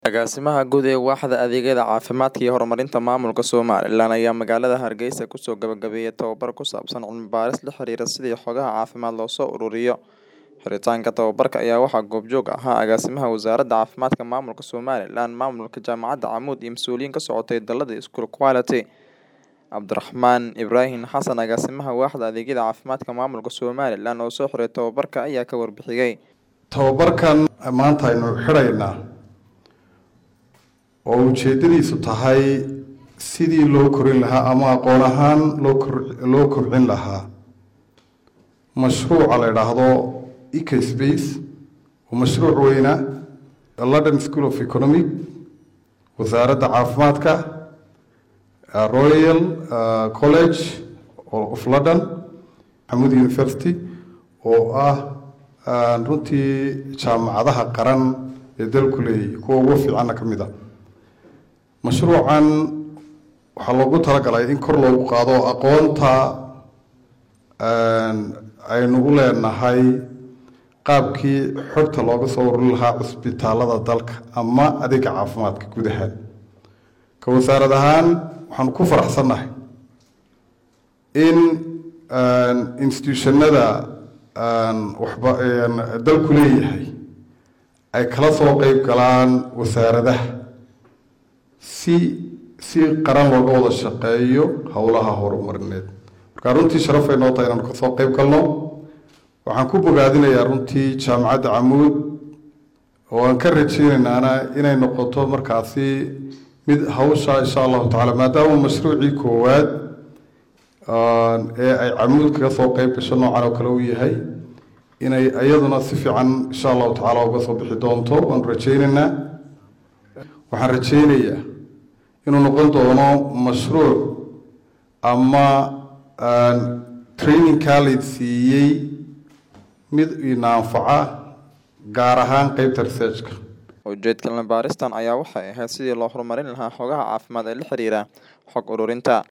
Agaasimaha Guud ee Waaxda Adeegyada Caafimaadka iyo Horumarinta Maamulka Somalilan ayaa magaalada Hargeysa kusoo gabagabeeyay tababar ku saabsan cilmi-baaris la xiriira sidii xogaha caafimaad loo soo ururiyo. Xiritaanka tababarka ayaa waxaa goobjoog ahaa Agaasimaha Wasaaradda Caafimaadka Maamulka Somalilan, Maamulka Jaamacadda Camuud iyo mas'uuliyiin ka socotay dalada School Quality. Cabdiraxmaan Ibraahin Xasan Agaasimaha Waaxda Adeegyada Caafimaadka Maamulka Somalilan oo soo xiray tababarka ayaa ka warbixiyay. tababarkan maanta aynu xidhaynaa oo ujeedadiisu tahay sidii loo korin lahaa ama aqoon ahaan loo kor loo kobcin lahaa mashruuca la idhaahdo ecospace oo mashruuc weyna london school of economic wasaaradda caafimaadka uh, royal uh, college of london xamud university oo ah uh, runtii jaamacadaha qaran ee dalku leeyahy kuwa ugu fiicanna ka mid a mashruucan waxaa loogu talagalay in kor loogu qaado aqoonta aynu u leenahay qaabkii xogta looga soo ururin lahaa cusbitaalada dalka ama adeega caafimaadka guud ahaan ka wasaarad ahaan waxaanu ku faraxsannahay in institutionada waxba dalku leeyahay ay kala soo qeyb galaan wasaaradaha si si qaran looga wada shaqeeyo howlaha horumarineed marka runtii sharafay noo tahay inaanu kasoo qeyb galno waxaan ku bogaadinayaa runtii jaamacadda camuud oo aan ka rajeynaynana inay noqoto markaasi mid hawsha insha allahu tacala maadaama mashruucii koowaad ee ay camuud kaga soo qeyb gasho noocan oo kale uu yahay inay iyaduna si fiican insha allahu tacaala uga soo bixi doonto waanu rajeynaynaa waxaan rajeynayaa inuu noqon doono mashruuc ama trainingkaa layd siiyey mid ina anfaca gaar ahaan qeybta researchka ujeedka cilmi-baaristan ayaa waxay ahayd sidii loo horumarin lahaa xogaha caafimaad ee la xiriira xog ururinta